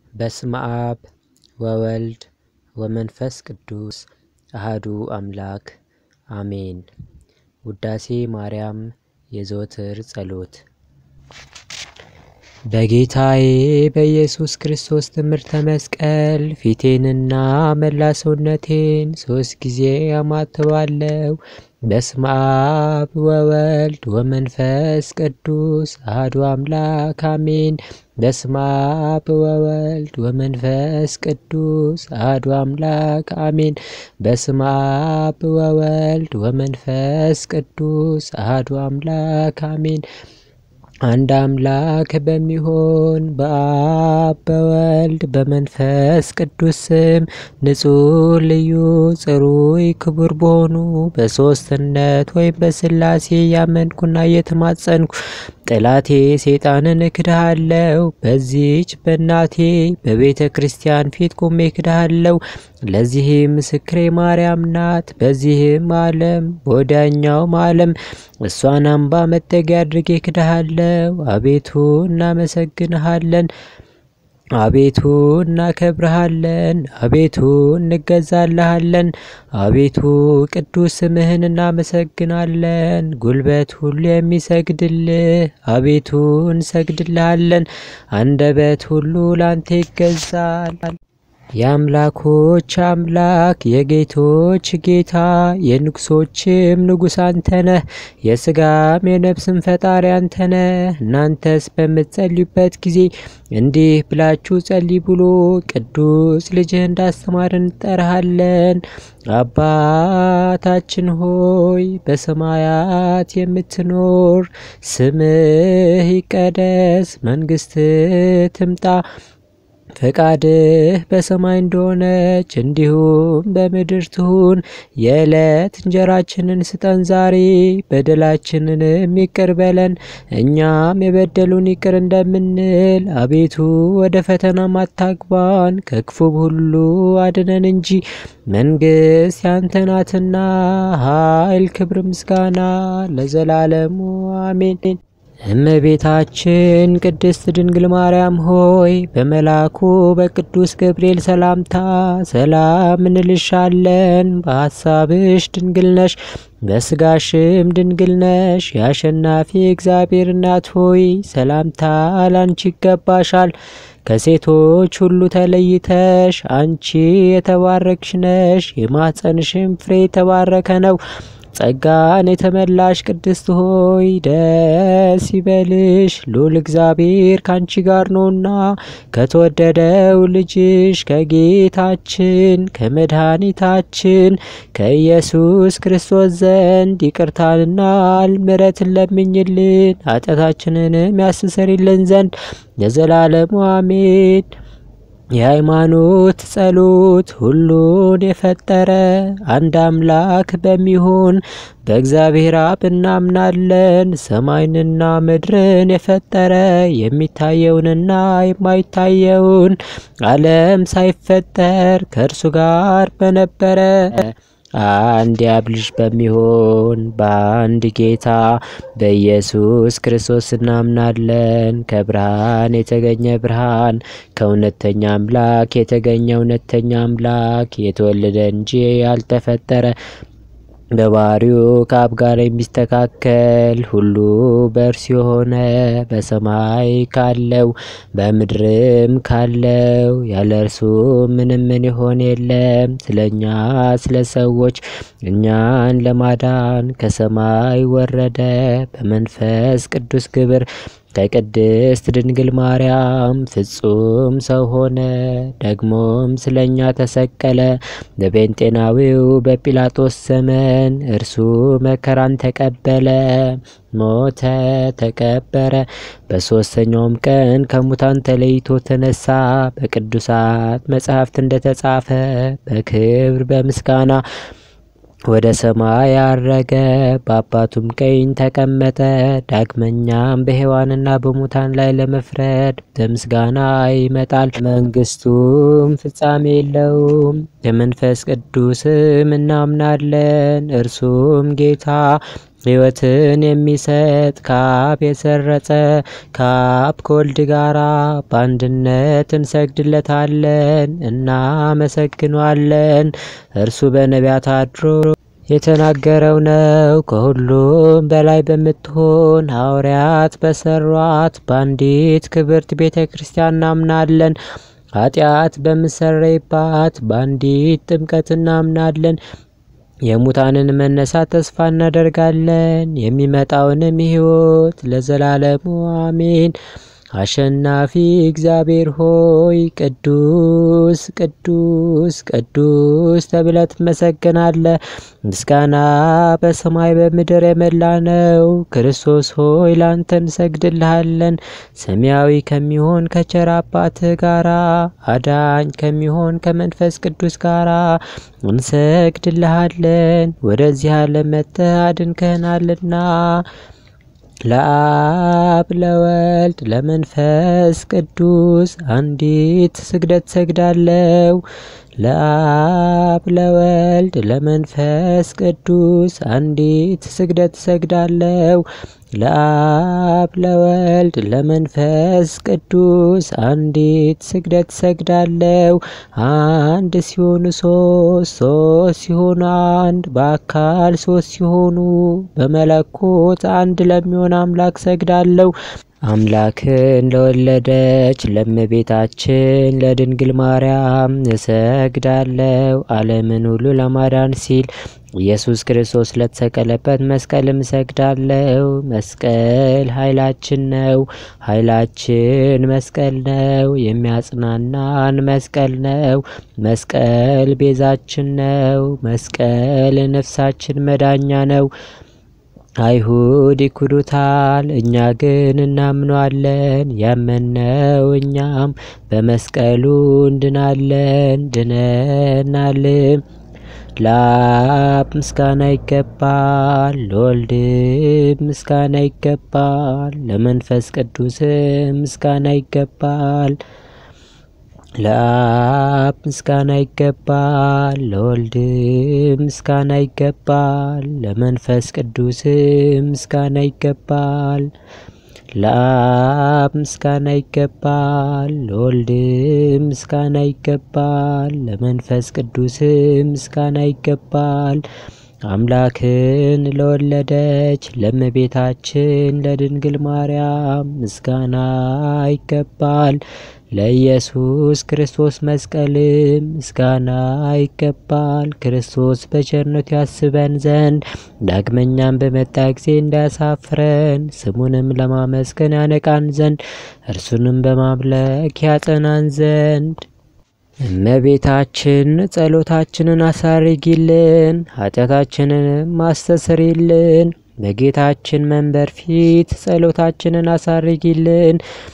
በስመ አብ ወወልድ ወመንፈስ ቅዱስ አህዱ አምላክ አሜን። ውዳሴ ማርያም የዘወትር ጸሎት። በጌታዬ በኢየሱስ ክርስቶስ ትምህርተ መስቀል ፊቴንና መላ ሰውነቴን ሶስት ጊዜ አማትባለው። በስመ አብ ወወልድ ወመንፈስ ቅዱስ አሐዱ አምላክ አሜን። በስመ አብ ወወልድ ወመንፈስ ቅዱስ አሐዱ አምላክ አሜን። በስመ አብ ወወልድ ወመንፈስ ቅዱስ አሐዱ አምላክ አሜን። አንድ አምላክ በሚሆን በአብ በወልድ በመንፈስ ቅዱስ ስም ንጹሕ ልዩ ጽሩይ ክቡር በሆኑ በሦስትነት ወይም በሥላሴ ያመንኩና እየተማጸንኩ ጠላቴ ሰይጣንን እክድሃለሁ። በዚች በእናቴ በቤተ ክርስቲያን ፊት ቆሜ እክድሃለሁ። ለዚህም ምስክሬ ማርያም ናት። በዚህም ዓለም በወዲያኛውም ዓለም እሷን አምባ መጠጊያ አድርጌ እክድሃለሁ። አቤቱ እናመሰግንሃለን። አቤቱ እናከብርሃለን። አቤቱ እንገዛልሃለን። አቤቱ ቅዱስ ስምህን እናመሰግናለን። ጉልበት ሁሉ የሚሰግድልህ አቤቱ እንሰግድልሃለን። አንደበት ሁሉ ላንተ ይገዛል። የአምላኮች አምላክ የጌቶች ጌታ የንጉሶችም ንጉሥ አንተ ነህ። የሥጋም የነፍስም ፈጣሪ አንተ ነህ። እናንተስ በምትጸልዩበት ጊዜ እንዲህ ብላችሁ ጸልይ ብሎ ቅዱስ ልጅህ እንዳስተማር እንጠራሃለን። አባታችን ሆይ በሰማያት የምትኖር ስምህ ይቀደስ፣ መንግስትህ ትምጣ ፈቃድህ በሰማይ እንደሆነች እንዲሁም በምድር ትሁን። የዕለት እንጀራችንን ስጠን ዛሬ፣ በደላችንንም ይቅር በለን እኛም የበደሉን ይቅር እንደምንል። አቤቱ ወደ ፈተናም አታግባን፣ ከክፉ ሁሉ አድነን እንጂ መንግሥት ያንተ ናትና፣ ኃይል፣ ክብር፣ ምስጋና ለዘላለሙ አሜን። እመቤታችን ቅድስት ድንግል ማርያም ሆይ በመልአኩ በቅዱስ ገብርኤል ሰላምታ ሰላም እንልሻለን። በሐሳብሽ ድንግል ነሽ፣ በስጋሽም ድንግል ነሽ። የአሸናፊ እግዚአብሔር እናት ሆይ ሰላምታ ላንቺ ይገባሻል። ከሴቶች ሁሉ ተለይተሽ አንቺ የተባረክሽ ነሽ። የማኅፀንሽም ፍሬ የተባረከ ነው። ጸጋን የተመላሽ ቅድስት ሆይ ደስ ይበልሽ፣ ልዑል እግዚአብሔር ካንቺ ጋር ነውና ከተወደደው ልጅሽ ከጌታችን ከመድኃኒታችን ከኢየሱስ ክርስቶስ ዘንድ ይቅርታንና ምሕረትን ለምኝልን ኃጢአታችንንም ያስተሰርይልን ዘንድ ለዘላለሙ አሜን። የሃይማኖት ጸሎት ሁሉን የፈጠረ አንድ አምላክ በሚሆን በእግዚአብሔር አብ እናምናለን። ሰማይንና ምድርን የፈጠረ የሚታየውንና የማይታየውን ዓለም ሳይፈጠር ከእርሱ ጋር በነበረ አንድ የአብ ልጅ በሚሆን በአንድ ጌታ በኢየሱስ ክርስቶስ እናምናለን። ከብርሃን የተገኘ ብርሃን፣ ከእውነተኛ አምላክ የተገኘ እውነተኛ አምላክ፣ የተወለደ እንጂ ያልተፈጠረ በባህሪው ከአብ ጋር የሚስተካከል ሁሉ በእርሱ የሆነ በሰማይ ካለው በምድርም ካለው ያለ እርሱ ምንም ምን የሆነ የለም። ስለ እኛ ስለ ሰዎች እኛን ለማዳን ከሰማይ ወረደ በመንፈስ ቅዱስ ግብር ከቅድስት ድንግል ማርያም ፍጹም ሰው ሆነ። ደግሞም ስለ እኛ ተሰቀለ። በጴንጤናዊው በጲላጦስ ዘመን እርሱ መከራን ተቀበለ፣ ሞተ፣ ተቀበረ። በሦስተኛውም ቀን ከሙታን ተለይቶ ተነሳ። በቅዱሳት መጻሕፍት እንደተጻፈ በክብር በምስጋና ወደ ሰማይ አረገ፣ በአባቱም ቀኝ ተቀመጠ። ዳግመኛም በሕያዋንና በሙታን ላይ ለመፍረድ በምስጋና ይመጣል። መንግስቱም ፍጻሜ የለውም። የመንፈስ ቅዱስም እናምናለን። እርሱም ጌታ ሕይወትን የሚሰጥ ከአብ የሰረጸ ከአብ ከወልድ ጋራ በአንድነት እንሰግድለታለን፣ እናመሰግኗለን። እርሱ በነቢያት አድሮ የተናገረው ነው። ከሁሉም በላይ በምትሆን ሐዋርያት በሰሯት በአንዲት ክብርት ቤተ ክርስቲያን እናምናለን። ኃጢአት በምሰረይባት በአንዲት ጥምቀት እናምናለን። የሙታንን መነሳት ተስፋ እናደርጋለን። የሚመጣውንም ሕይወት ለዘላለሙ አሜን። አሸናፊ እግዚአብሔር ሆይ ቅዱስ ቅዱስ ቅዱስ ተብለህ ትመሰገናለህ። ምስጋና በሰማይ በምድር የመላ ነው። ክርስቶስ ሆይ ላንተ እንሰግድልሃለን። ሰማያዊ ከሚሆን ከቸር አባትህ ጋራ አዳኝ ከሚሆን ከመንፈስ ቅዱስ ጋራ እንሰግድልሃለን። ወደዚህ ዓለም መጥተህ አድንከናልና ለአብ ለወልድ ለመንፈስ ቅዱስ አንዲት ስግደት ሰግዳለው። ለአብ ለወልድ ለመንፈስ ቅዱስ አንዲት ስግደት ሰግዳለው። ለአብ ለወልድ ለመንፈስ ቅዱስ አንዲት ስግደት ሰግዳለው። አንድ ሲሆኑ ሶስት ሶስት ሲሆኑ አንድ በአካል ሶስት ሲሆኑ በመለኮት አንድ ለሚሆን አምላክ ሰግዳለው። አምላክን ለወለደች ለእመቤታችን ለድንግል ማርያም እሰግዳለው። ዓለምን ሁሉ ለማዳን ሲል ኢየሱስ ክርስቶስ ለተሰቀለበት መስቀልም እሰግዳለው። መስቀል ኃይላችን ነው። ኃይላችን መስቀል ነው። የሚያጽናናን መስቀል ነው። መስቀል ቤዛችን ነው። መስቀል ነፍሳችን መዳኛ ነው። አይሁድ ይክዱታል፣ እኛ ግን እናምነዋለን። ያመነው እኛም በመስቀሉ እንድናለን ድነናልም። ለአብ ምስጋና ይገባል፣ ለወልድ ምስጋና ይገባል፣ ለመንፈስ ቅዱስ ምስጋና ይገባል። ለአብ ምስጋና ይገባል፣ ለወልድ ምስጋና ይገባል፣ ለመንፈስ ቅዱስ ምስጋና ይገባል። ለአብ ምስጋና ይገባል፣ ለወልድ ምስጋና ይገባል፣ ለመንፈስ ቅዱስ ምስጋና ይገባል። አምላክን ለወለደች ለእመቤታችን ለድንግል ማርያም ምስጋና ይገባል። ለኢየሱስ ክርስቶስ መስቀልም ምስጋና ይገባል። ክርስቶስ በቸርነቱ ያስበን ዘንድ ዳግመኛም በመጣ ጊዜ እንዳያሳፍረን ስሙንም ለማመስገን ያነቃን ዘንድ እርሱንም በማምለክ ያጸናን ዘንድ እመቤታችን ጸሎታችንን አሳርጊልን፣ ኃጢአታችንንም አስተስሪልን። በጌታችን መንበር ፊት ጸሎታችንን አሳርጊልን።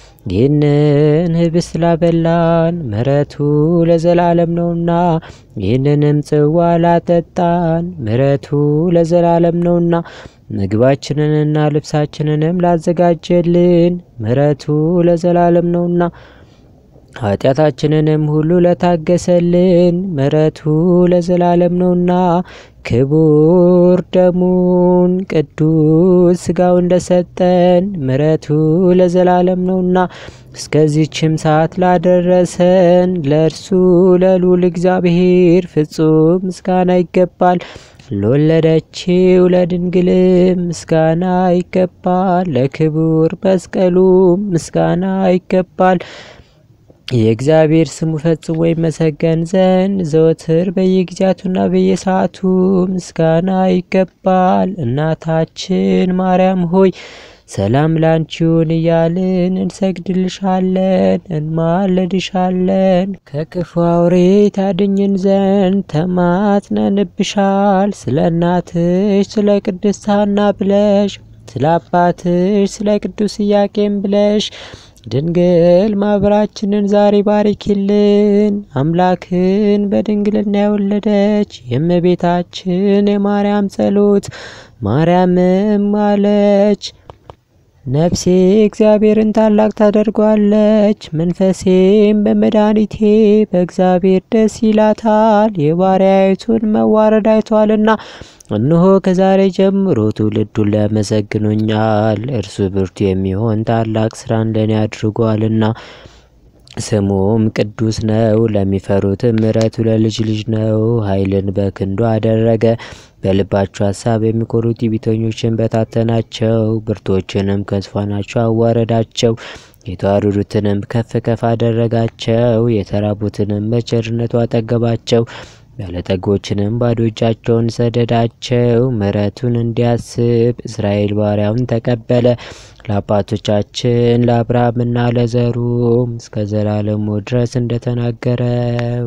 ይህንን ህብስት ላበላን ምሕረቱ ለዘላለም ነውና፣ ይህንንም ጽዋ ላጠጣን ምሕረቱ ለዘላለም ነውና፣ ምግባችንንና ልብሳችንንም ላዘጋጀልን ምሕረቱ ለዘላለም ነውና ኃጢአታችንንም ሁሉ ለታገሰልን ምሕረቱ ለዘላለም ነውና ክቡር ደሙን ቅዱስ ሥጋው እንደሰጠን ምሕረቱ ለዘላለም ነውና እስከዚችም ሰዓት ላደረሰን ለእርሱ ለልዑል እግዚአብሔር ፍጹም ምስጋና ይገባል። ለወለደችው ለድንግልም ምስጋና ይገባል። ለክቡር መስቀሉም ምስጋና ይገባል። የእግዚአብሔር ስሙ ፈጽሞ ይመሰገን ዘንድ ዘወትር በየጊዜያቱና በየሰዓቱ ምስጋና ይገባል። እናታችን ማርያም ሆይ ሰላም ላንቺውን እያልን እንሰግድልሻለን፣ እንማለድሻለን። ከክፉ አውሬ ታድኝን ዘንድ ተማጽነንብሻል። ስለ እናትሽ ስለ ቅድስት ሐና ብለሽ ስለ አባትሽ ስለ ቅዱስ ኢያቄም ብለሽ ድንግል ማህበራችንን ዛሬ ባርኪልን። አምላክን በድንግልና የወለደች የእመቤታችን የማርያም ጸሎት ማርያምም አለች ነፍሴ እግዚአብሔርን ታላቅ ታደርጓለች፣ መንፈሴም በመድኃኒቴ በእግዚአብሔር ደስ ይላታል። የባሪያይቱን መዋረድ አይቷልና፣ እነሆ ከዛሬ ጀምሮ ትውልድ ሁሉ ያመሰግኑኛል። እርሱ ብርቱ የሚሆን ታላቅ ስራን ለእኔ አድርጓልና ስሙም ቅዱስ ነው። ለሚፈሩትም ምሕረቱ ለልጅ ልጅ ነው። ኃይልን በክንዱ አደረገ። በልባቸው ሀሳብ የሚኮሩ ትዕቢተኞችን በታተናቸው። ብርቶችንም ከዙፋናቸው አዋረዳቸው። የተዋረዱትንም ከፍ ከፍ አደረጋቸው። የተራቡትንም በቸርነቱ አጠገባቸው። ባለጠጎችንም ባዶ እጃቸውን ሰደዳቸው። ምሕረቱን እንዲያስብ እስራኤል ባሪያውን ተቀበለ። ለአባቶቻችን ለአብርሃምና ለዘሩም እስከ ዘላለሙ ድረስ እንደተናገረው።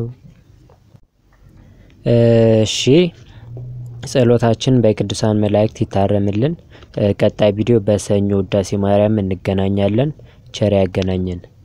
እሺ ጸሎታችን በቅዱሳን መላእክት ይታረምልን። ቀጣይ ቪዲዮ በሰኞ ውዳሴ ማርያም እንገናኛለን። ቸር ያገናኘን።